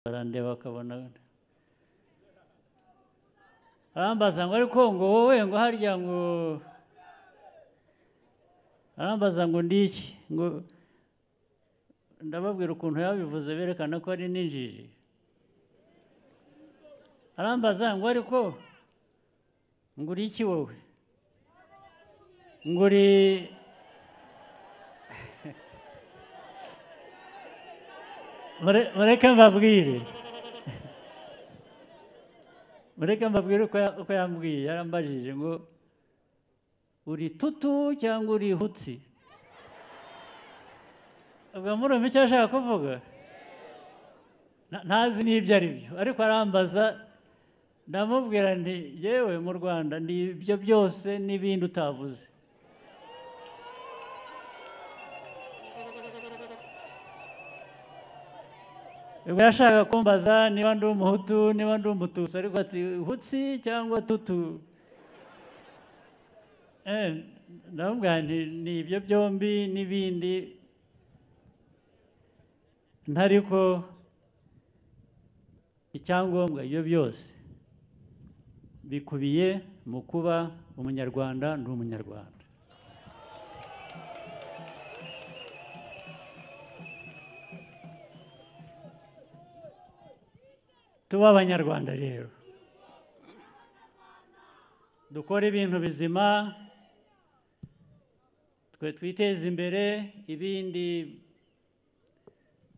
barandeba bakabona arambaza ngo ariko ngo wowe ngo harya ngo arambaza ngo ndi iki ngo ndababwira ukuntu yabivuze berekana ko ari n'injiji arambaza ngo ariko ngo uri iki wowe ngo uri Mure- mureke mbabwire mureke mbabwire uko ya- uko yambwiye yarambajije ngo uri tutu cyangwa uri hutsi ubwo murumva icyo ashaka kuvuga Na- ntazi n'ibyo ari byo ariko arambaza ndamubwira nti yewe mu rwanda ni ibyo byose n'ibindi utavuze ubwo yashaka kumbaza niba ndi umuhutu niba ndi umututsi ariko ati hutsi cyangwa tutu Eh, ndamubwira nti ni ibyo byombi n'ibindi ntariko icyangombwa ibyo byose bikubiye mu kuba umunyarwanda ndi umunyarwanda tube abanyarwanda rero dukore ibintu bizima twe twiteze imbere ibindi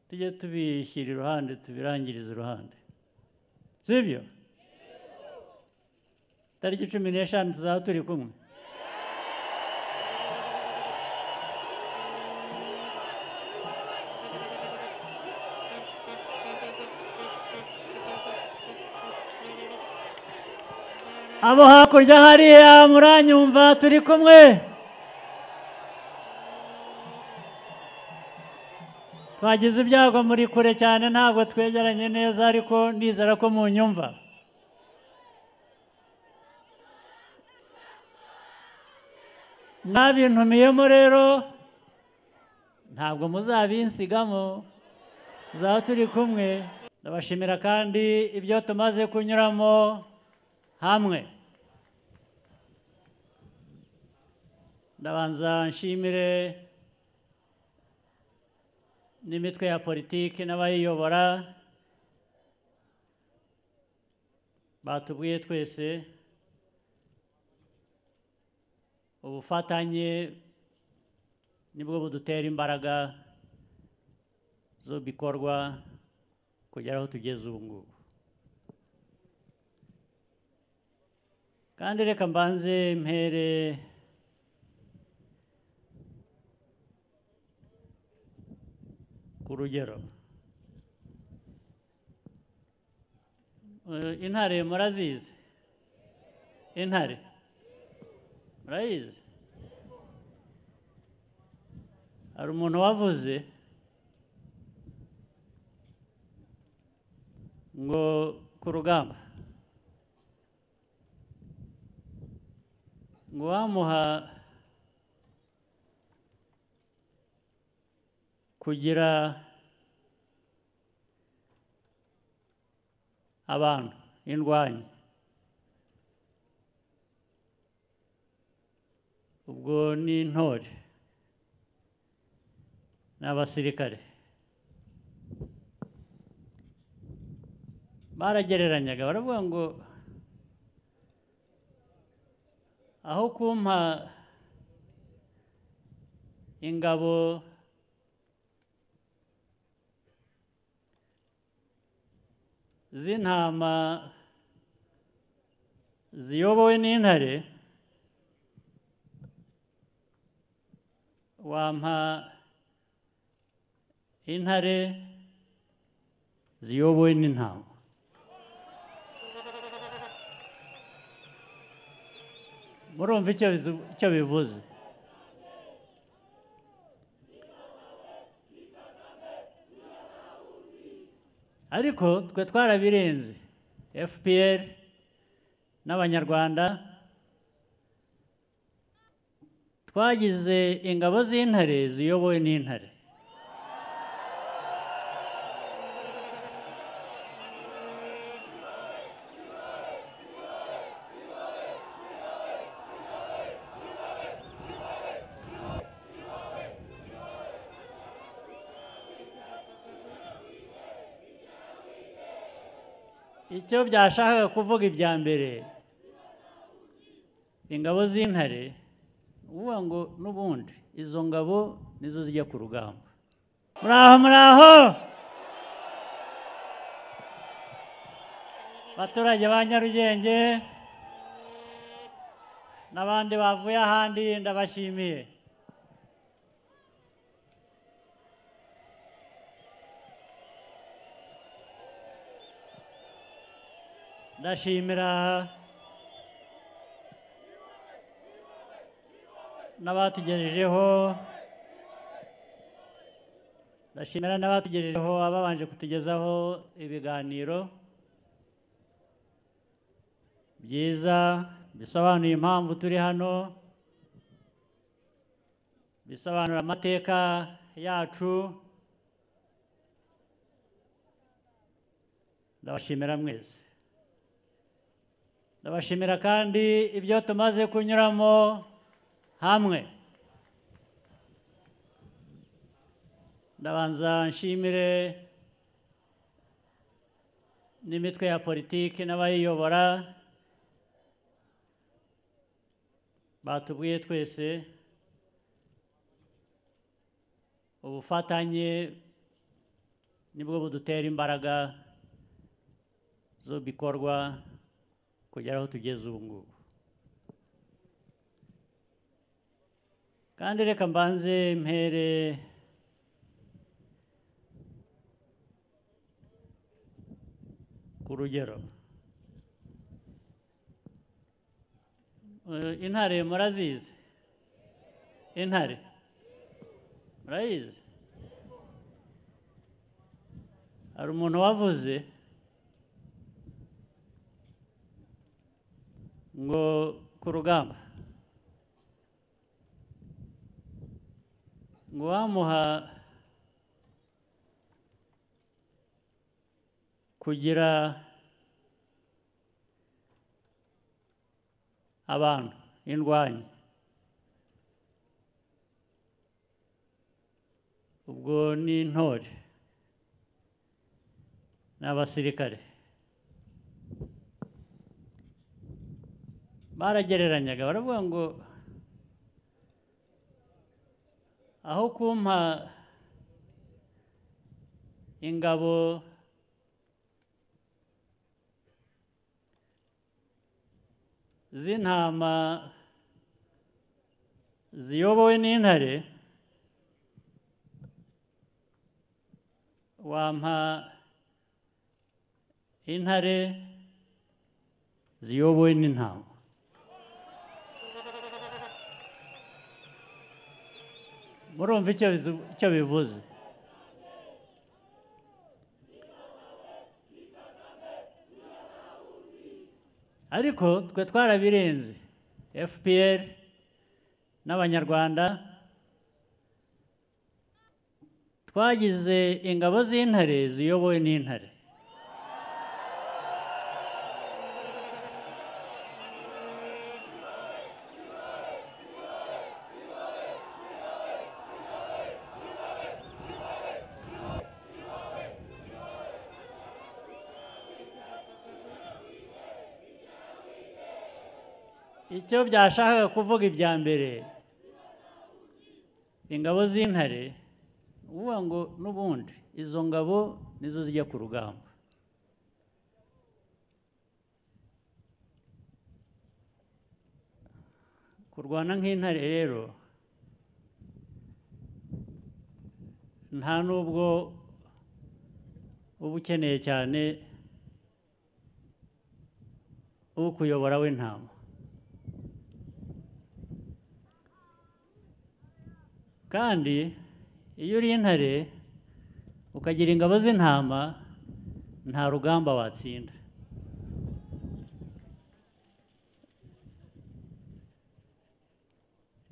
tujye tubishyira iruhande tubirangirize iruhande sibyo tariki cumi n'eshanu tuzaba turi kumwe abo hakurya hariya muranyumva turi kumwe twagize ibyago muri kure cyane ntabwo twegeranye neza ariko nizera ko munyumva mwabintumiyemo rero ntabwo muzabinsigamo tuzaba turi kumwe ndabashimira kandi ibyo tumaze kunyuramo hamwe ndabanza nshimire n'imitwe ya politiki n'abayiyobora batubwiye twese ubufatanye nibwo budutera imbaraga zo bikorwa kugera aho tugeze ubu ngubu kandi reka mbanze mpere ku rugero Eh, intare murazizi intare murayizi hari umuntu wavuze ngo ku rugamba ngo wamuha kugira abantu indwanyi ubwo ni intore n'abasirikare baragereranyaga baravuga ngo aho kumpa ingabo z'intama ziyobowe n'intare wampa intare ziyobowe n'intama murumva icyo bizu- icyo bivuze ariko twe twarabirenze fpr n'abanyarwanda twagize ingabo z'intare ziyobowe n'intare icyo byashakaga kuvuga ibya mbere ingabo z'intare uvuga ngo n'ubundi izo ngabo nizo zijya ku rugamba muraho muraho abaturage ba nyarugenge n'abandi bavuye ahandi ndabashimiye ndashimira n'abatugejejeho ndashimira n'abatugejejeho ababanje kutugezaho ibiganiro byiza bisobanuye impamvu turi hano bisobanura amateka yacu ndabashimira mwese ndabashimira kandi ibyo tumaze kunyuramo hamwe ndabanza nshimire n'imitwe ya politiki n'abayiyobora batubwiye twese ubufatanye nibwo budutera imbaraga zo bikorwa kugera aho tugeze ubu ngubu kandi reka mbanze mpere ku rugero Eh, intare murazizi intare murayizi hari umuntu wavuze ngo ku rugamba ngo uwamuha kugira abantu indwanyi ubwo ni intore ni abasirikare baragereranyaga baravuga ngo aho kumpa ingabo z'intama ziyobowe n'intare wampa intare ziyobowe n'intama murumva icyo bizu- icyo bivuze ariko twe twarabirenze fpr n'abanyarwanda twagize ingabo z'intare ziyobowe n'intare icyo byashakaga kuvuga ibya mbere ingabo z'intare uvuga ngo n'ubundi izo ngabo nizo zijya ku rugamba kurwana nk'intare rero nta n'ubwo uba ukeneye cyane ukuyobora w'intama kandi iyo uri intare ukagira ingabo z'intama nta rugamba watsinda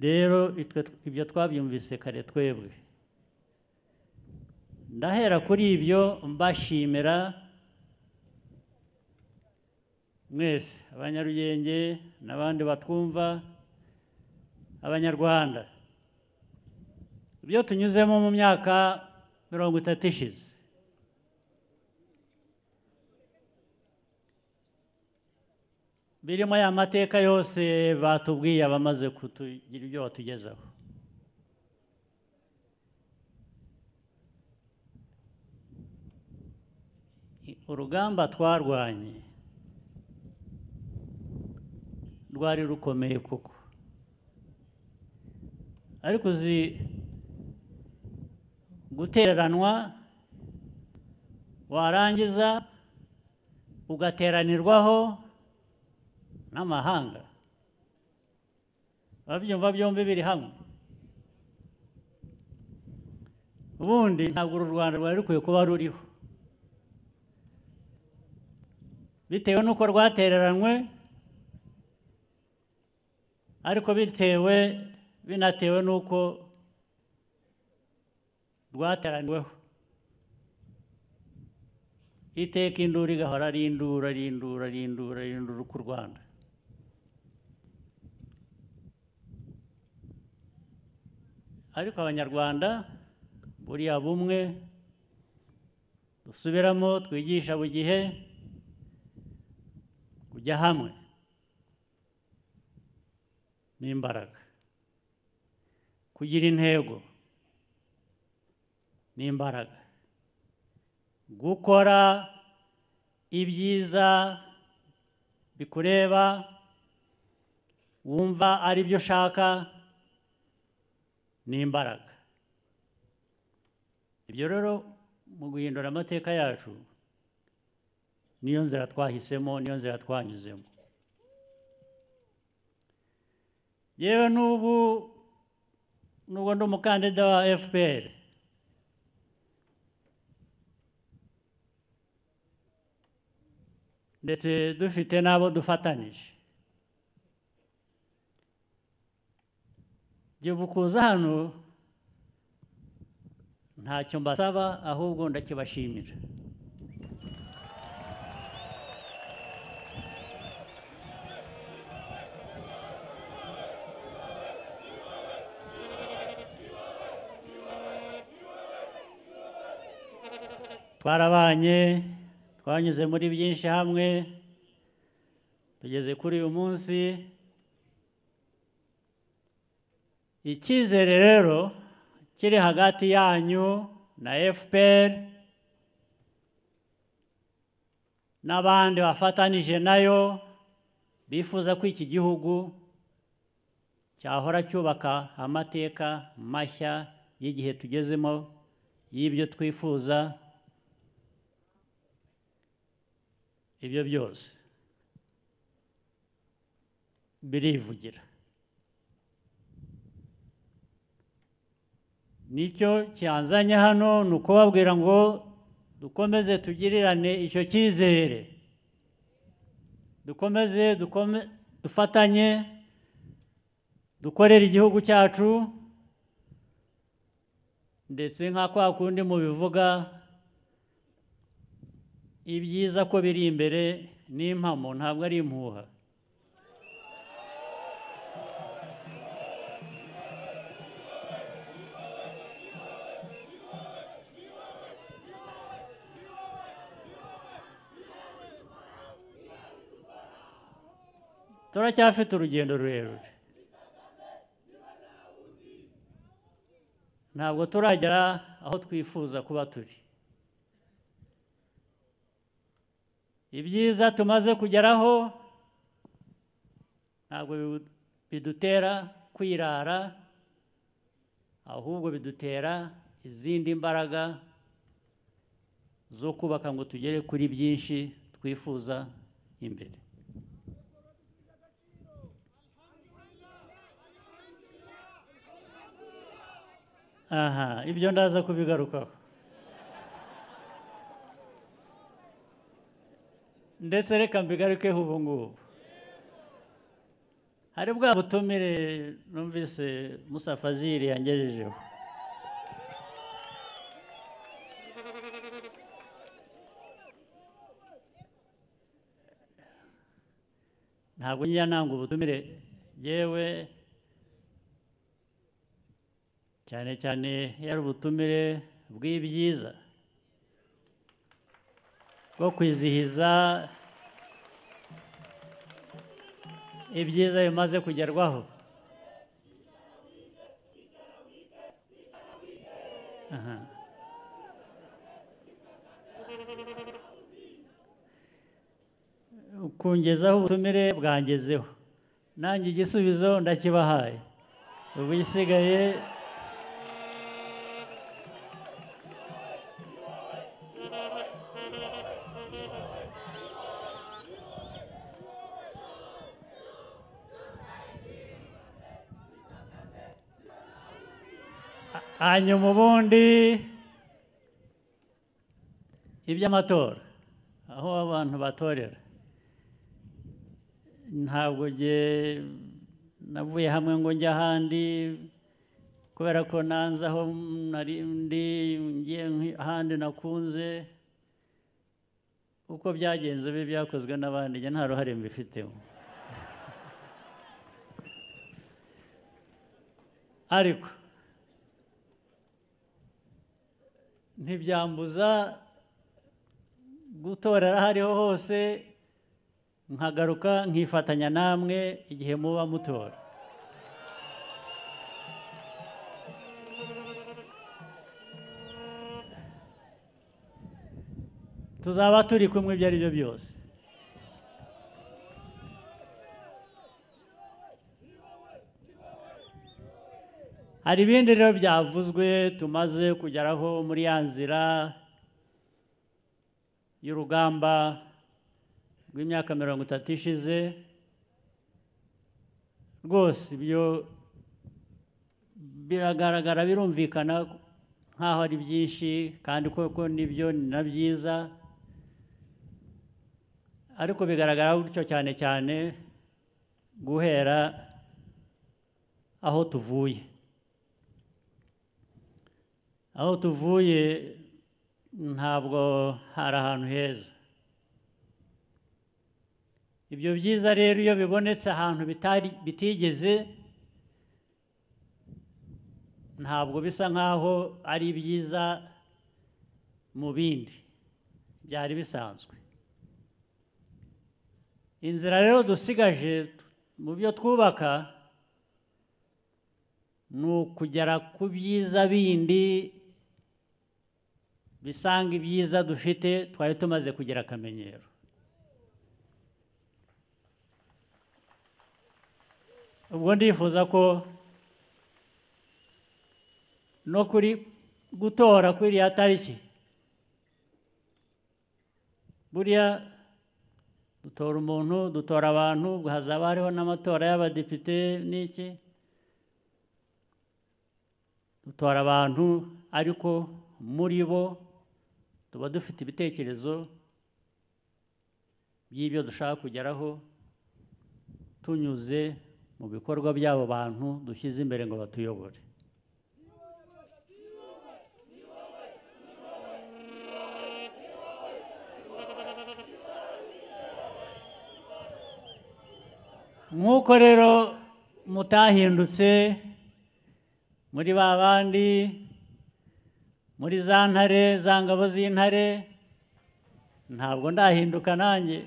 rero itwe- ibyo twabyumvise kare twebwe ndahera kuri ibyo mbashimira mwese abanyarugenge n'abandi batwumva abanyarwanda ibyo tunyuzemo mu myaka mirongo itatu ishize birimo ya mateka yose batubwiye abamaze kutugira ibyo batugezaho urugamba twarwanye rwari rukomeye koko ariko uzi gutereranwa warangiza ugateranirwaho n'amahanga babyumva byombi biri hamwe ubundi ntabwo uru rwanda rwari rukwiye kuba ruriho bitewe n'uko rwatereranywe ariko bitewe binatewe n'uko rwateraniweho iteka induru igahora ari induru ari induru ari induru ari induru ku rwanda ariko abanyarwanda buriya bumwe dusubiramo twigisha buri gihe kujya hamwe n'imbaraga kugira intego n'imbaraga gukora ibyiza bikureba wumva ari byo ushaka n'imbaraga ibyo rero mu guhindura amateka yacu niyo nzira twahisemo niyo nzira twanyuzemo yewe n'ubu nubwo ndi umukandida wa fpr ndetse dufite n'abo dufatanije gihugu kuza hano ntacyo mbasaba ahubwo ndakibashimira twarabanye twanyuze muri byinshi hamwe tugeze kuri uyu munsi icyizere rero kiri hagati yanyu na fpr n'abandi bafatanije nayo bifuza ko iki gihugu cyahora cyubaka amateka mashya y'igihe tugezemo y'ibyo twifuza ibyo byose birivugira nicyo cyanzanye hano ni ukubabwira ngo dukomeze tugirirane icyo cyizere dukomeze dukome- dufatanye dukorere igihugu cyacu ndetse nka kwa kundi mubivuga ibyiza ko biri imbere n'impamo ntabwo ari impuha turacyafite urugendo rurerure ntabwo turagera aho twifuza kuba turi ibyiza tumaze kugeraho ntabwo bibu- bidutera kwirara ahubwo bidutera izindi mbaraga zo kubaka ngo tugere kuri byinshi twifuza imbere aha ibyo ndaza kubigarukaho ndetse reka mbigarukeho ubu ngubu hari bwa butumire numvise Musa Fazil yangejejeho ntabwo njya nanga ubutumire yewe cyane cyane iyo ari ubutumire bw'ibyiza bwo kwizihiza ibyiza bimaze kugerwaho Aha. kungezaho ubutumire bwangezeho nanjye igisubizo ndakibahaye ubu isigaye hanyuma ubundi iby'amatora aho abantu batorera ntabwo nge navuye hamwe ngo njye ahandi kubera ko nanze aho nari ndi ngiye nki- ahandi nakunze uko byagenze bibi byakozwe n'abandi njye nta ruhare mbifitemo ariko ntibyambuza gutorera aho ariho hose nkagaruka nkifatanya namwe igihe muba mutora tuzaba turi kumwe ibyo ari byo byose hari ibindi rero byavuzwe tumaze kugeraho muri ya nzira y'urugamba rw'imyaka mirongo itatu ishize rwose ibyo biragaragara birumvikana nk'aho ari byinshi kandi koko nibyo ni na byiza ariko bigaragara gutyo cyane cyane guhera aho tuvuye aho tuvuye ntabwo hari ahantu heza ibyo byiza rero iyo bibonetse ahantu bitari bitigeze ntabwo bisa nk'aho ari byiza mu bindi byari bisanzwe inzira rero dusigaje mu byo twubaka ni ukugera ku byiza bindi bisanga ibyiza dufite twari tumaze kugira akamenyero ubwo ndifuza ko no kuri gutora kuri iriya tariki buriya dutora umuntu dutora abantu hazaba hariho n'amatora y'abadepite n'iki dutora abantu ariko muri bo tuba dufite ibitekerezo by'ibyo dushaka kugeraho tunyuze mu bikorwa by'abo bantu dushyize imbere ngo batuyobore nk'uko rero mutahindutse muri ba bandi muri za ntare za ngabo z'intare ntabwo ndahinduka nanjye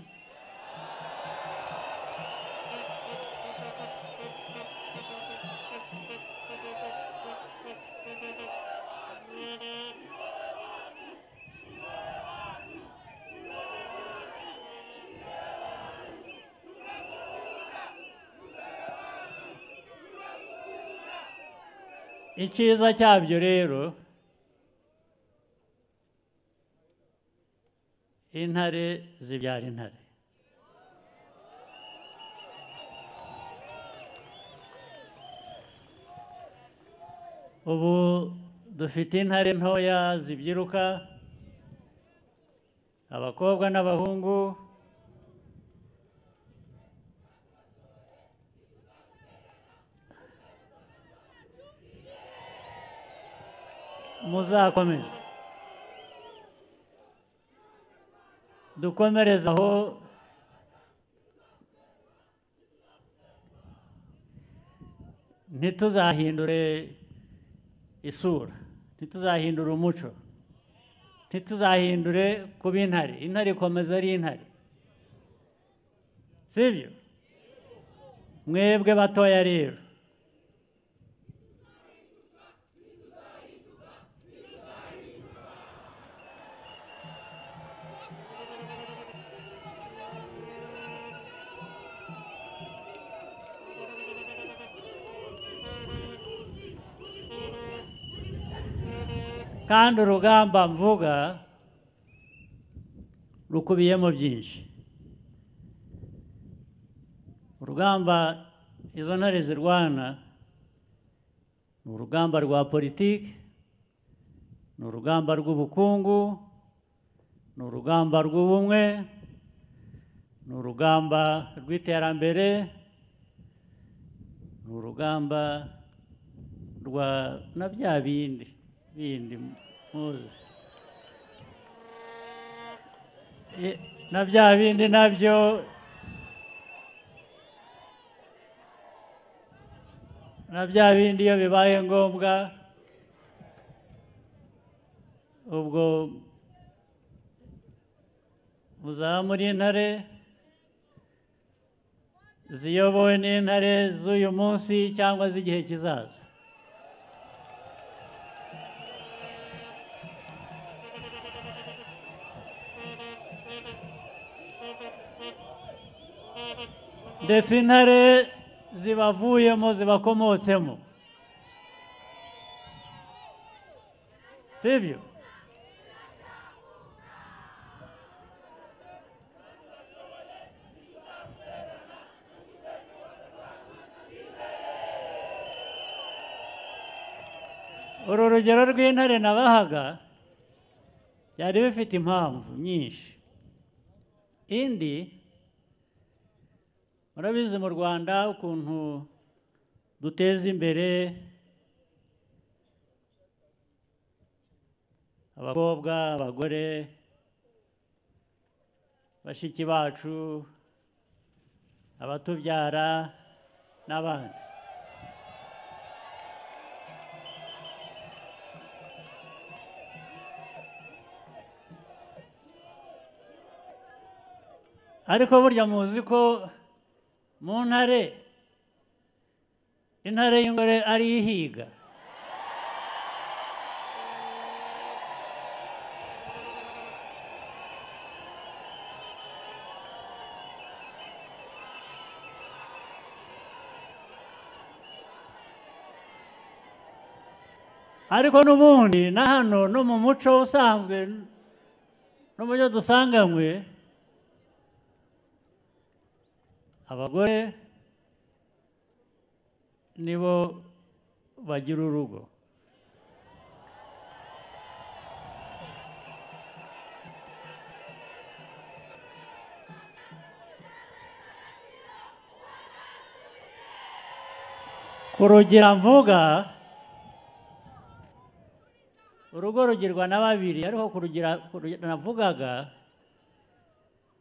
icyiza cyabyo rero intare zibyara intare ubu dufite intare ntoya zibyiruka abakobwa n'abahungu muzakomeze dukomereze aho ntituzahindure isura ntituzahindure umuco ntituzahindure kuba intare intare ikomeza ari intare sibyo mwebwe batoya rero kandi urugamba mvuga rukubiyemo byinshi urugamba izo ntare zirwana ni urugamba rwa politiki ni urugamba rw'ubukungu ni urugamba rw'ubumwe ni urugamba rw'iterambere ni urugamba rwa na bya bindi bindi muzi E, na bya bindi nabyo na bya bindi iyo bibaye ngombwa ubwo muzaba muri intare ziyobowe n'intare z'uyu munsi cyangwa z'igihe kizaza ndetse intare zibavuyemo zibakomotsemo sibyo uru rugero rw'intare nabahaga byari bifite impamvu nyinshi indi murabizi mu rwanda ukuntu duteza imbere abakobwa abagore bashiki bacu abatubyara n'abandi ariko burya muzi ko mu ntare intare y'ingore ari ihiga ariko n'ubundi na hano no mu muco usanzwe no mu byo dusanganywe abagore nibo bagira urugo ku rugira mvuga urugo rugirwa na babiri ariko ku rugira ku rugira navugaga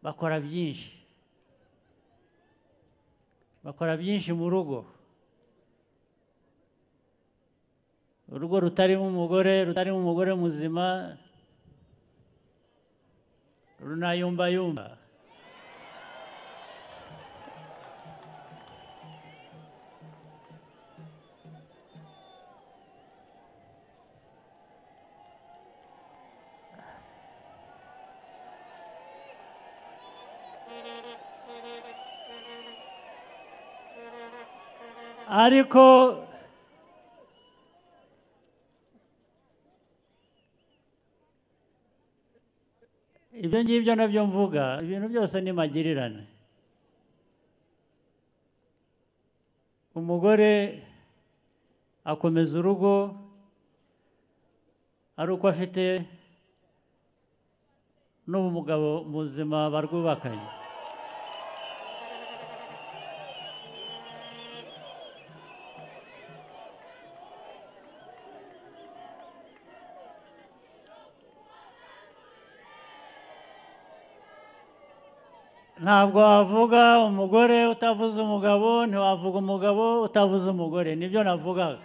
bakora byinshi bakora byinshi mu rugo urugo rutarimo umugore rutarimo umugore muzima runayumbayumba ariko ibyo ngibyo nabyo mvuga ibintu byose ni magirirane umugore akomeza urugo ari uko afite n'ubu mugabo muzima barwubakanye ntabwo wavuga umugore utavuze umugabo ntiwavuga umugabo utavuze umugore nibyo navugaga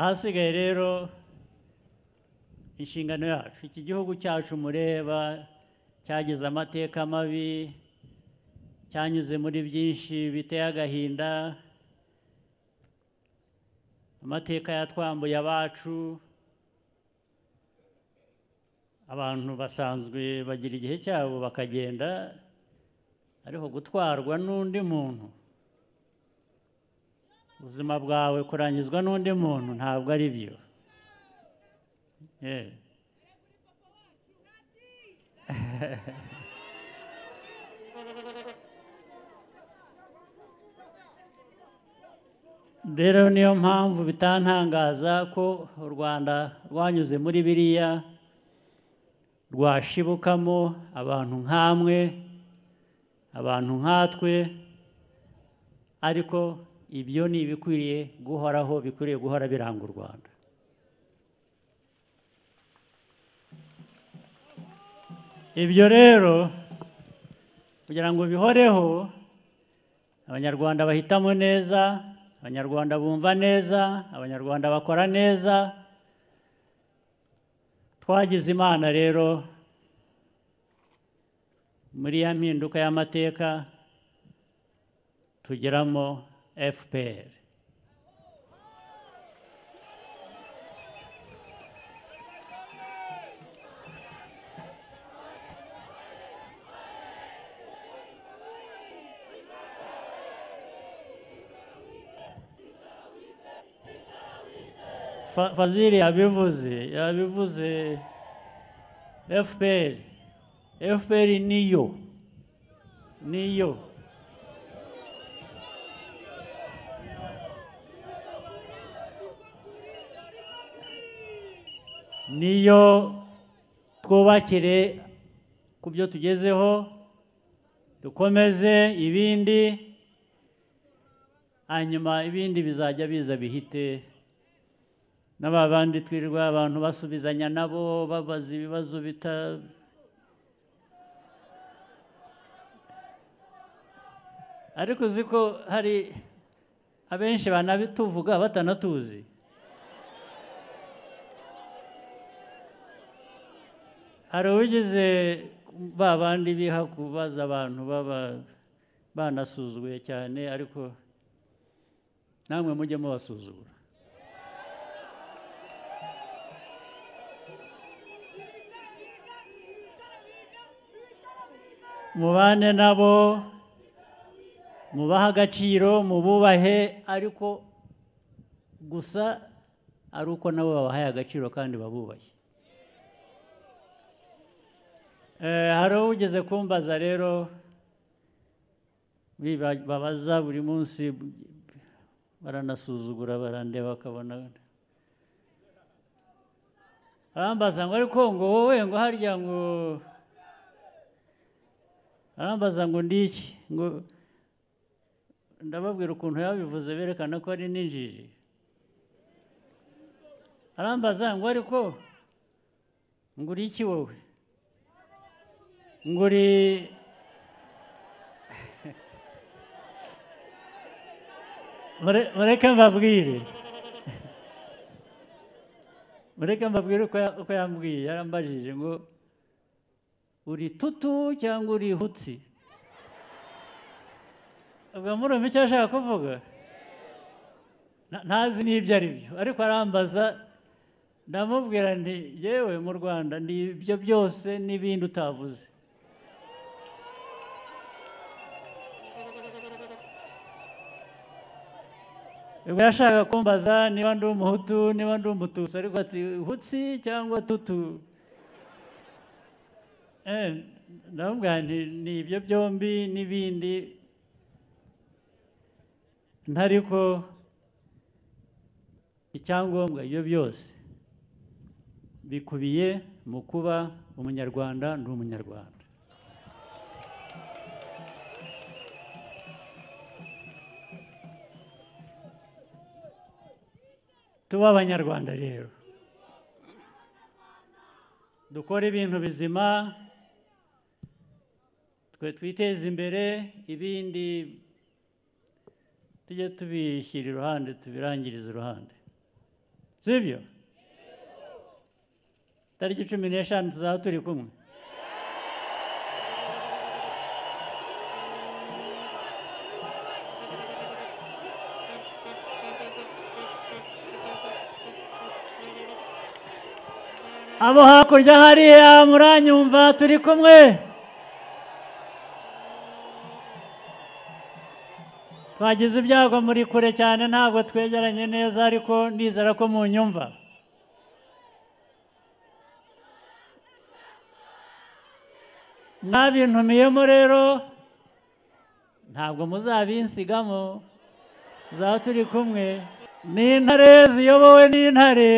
ahasigaye rero inshingano yacu iki gihugu cyacu mureba cyagize amateka mabi cyanyuze muri byinshi biteye agahinda amateka yatwambuye abacu abantu basanzwe bagira igihe cyabo bakagenda ariko gutwarwa n'undi muntu ubuzima bwawe kurangizwa n'undi muntu ntabwo ari byo Yeah. rero niyo mpamvu bitantangaza ko u rwanda rwanyuze muri biriya rwashibukamo abantu nk'amwe abantu nkatwe ariko ibyo ni ibikwiriye guhoraho bikwiriye guhora biranga u rwanda ibyo rero kugira ngo bihoreho abanyarwanda bahitamo neza abanyarwanda bumva neza abanyarwanda bakora neza twagize imana rero muri ya mpinduka y'amateka tugeramo fpr Fa- fazili yabivuze yabivuze fpr fpr niyo niyo niyo twubakire ku byo tugezeho dukomeze ibindi hanyuma ibindi bizajya biza bihite na ba bandi twirirwa abantu basubizanya nabo babaza ibibazo bita ariko uzi ko hari abenshi banabituvuga batanatuzi hari uwigeze ba bandi biha kubaza abantu baba banasuzuguye cyane ariko namwe mujye mubasuzugura mubane nabo mubahe agaciro mububahe ariko gusa ari uko nabo babahaye agaciro kandi babubaye Eh, hari ugeze kumbaza rero bi- ba- babaza buri munsi baranasuzugura barandeba bakabona arambaza ngo ariko ngo wowe ngo harya ngo arambaza ngo ndi iki ngo ndababwira ukuntu yabivuze berekana ko ari n'injiji arambaza ngo ariko ngo uri iki wowe ngo uri Mure- mureke mbabwire mureke mbabwire uko ya- uko yambwiye yarambajije ngo uri tutu cyangwa uri hutsi ubwo murumva icyo ashaka kuvuga Na- ntazi n'ibyo ari byo ariko arambaza ndamubwira nti yewe mu rwanda ni ibyo byose n'ibindi utavuze ubwo yashaka kumbaza niba ndi umuhutu niba ndi umututsi ariko ati hutsi cyangwa tutu Eh, ndamubwira nti ni ibyo byombi n'ibindi ntariko icyangombwa ibyo byose bikubiye mu kuba umunyarwanda ndi umunyarwanda tuba abanyarwanda rero dukore ibintu bizima twe twiteze imbere ibindi tujye tubishyira iruhande tubirangirize iruhande sibyo tariki cumi n'eshanu tuzaba turi kumwe abo hakurya hariya muranyumva turi kumwe twagize ibyago muri kure cyane ntabwo twegeranye neza ariko nizera ko munyumva mwabintumiyemo rero ntabwo muzabinsigamo tuzaba turi kumwe n'intare ziyobowe n'intare